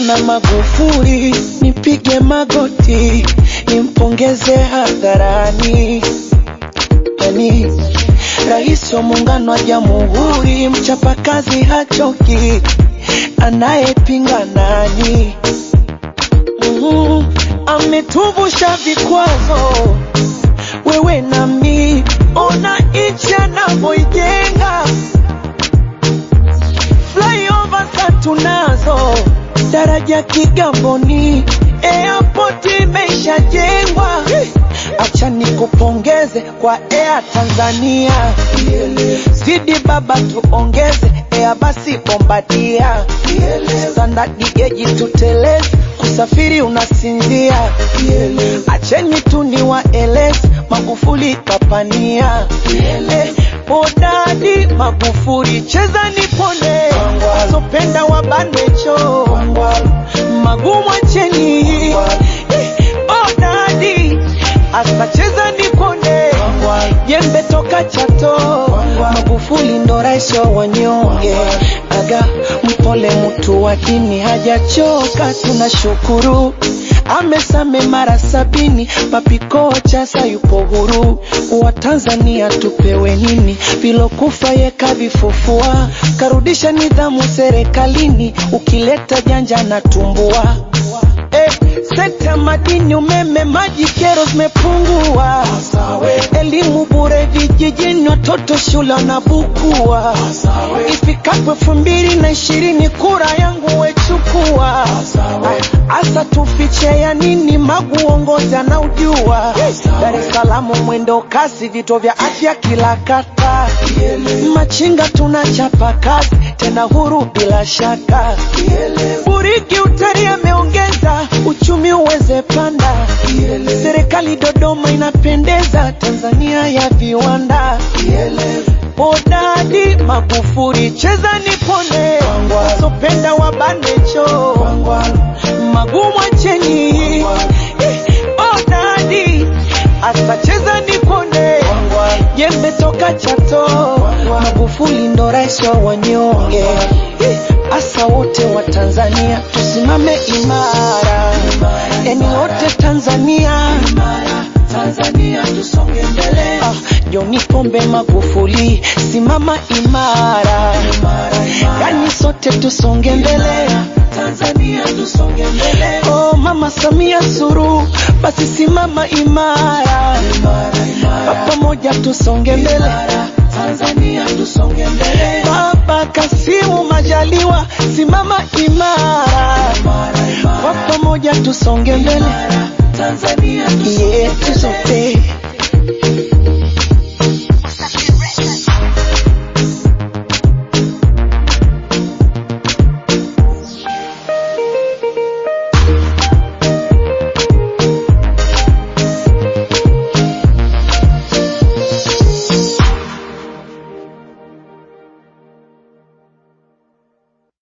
namwona Magufuli, nipige magoti nimpongeze hadharani. Yani rais wa muungano wa jamhuri, mchapakazi hachoki, anayepinga nani? mm ametuvusha vikwazo, wewe nami, ona nchi anavyoijenga flyover za tunazo, daraja Kigamboni, airport imeshajengwa. Acha nikupongeze kwa Air Tanzania, zidi baba tuongeze Air basi Bombardia, standard geji tuteleze, kusafiri unasinzia. Acheni tu niwaeleze, Magufuli kapania Eh, Hodari Magufuli, cheza nipone, wasopenda wabanecho magumu acheni. Eh, Hodari asa cheza nipone, jembe toka Chato, Magufuli ndo rais wa wanyonge. Aga mpole, mtu wa dini hajachoka, tunashukuru amesame mara sabini, mapiko chasa yupo huru. Wa Tanzania tupewe nini? Vilokufa ye kavifufua, karudisha nidhamu serikalini, ukileta janja na tumbua Eh, sekta ya madini, umeme, maji, kero zimepungua. Elimu bure vijijini, watoto shule wanabukua. Ifikapo elfu mbili na ishirini kura yangu wechukua. Asa tufiche ya nini? Magu uongozi anaujua. Dar es Salaam mwendo kasi, vituo vya afya kila kata. Machinga tunachapa kazi, tena huru bila shaka. Buriki utalii ameongeza uchumi uweze panda. Serikali Dodoma inapendeza, Tanzania ya viwanda. Hodari Magufuli, cheza nipone, wasopenda wabanecho magumu acheni. Eh, Hodari asa cheza nipone, jembe toka Chato, Magufuli ndo rais wa wanyonge. Eh, Asa wote wa Tanzania tusimame imara, yani wote Tanzania Tanzania tusonge mbele. Ah, John Pombe Magufuli, simama imara, yani sote tusonge mbele. Tanzania tusonge mbele. Oh, Mama Samia Suluhu, basi simama imara, kwa pamoja tusonge mbele. Tanzania tusonge mbele. Baba Kasimu Majaliwa, simama imara, kwa pamoja tusonge mbele. Tanzania tusonge mbele. Yeah, tusote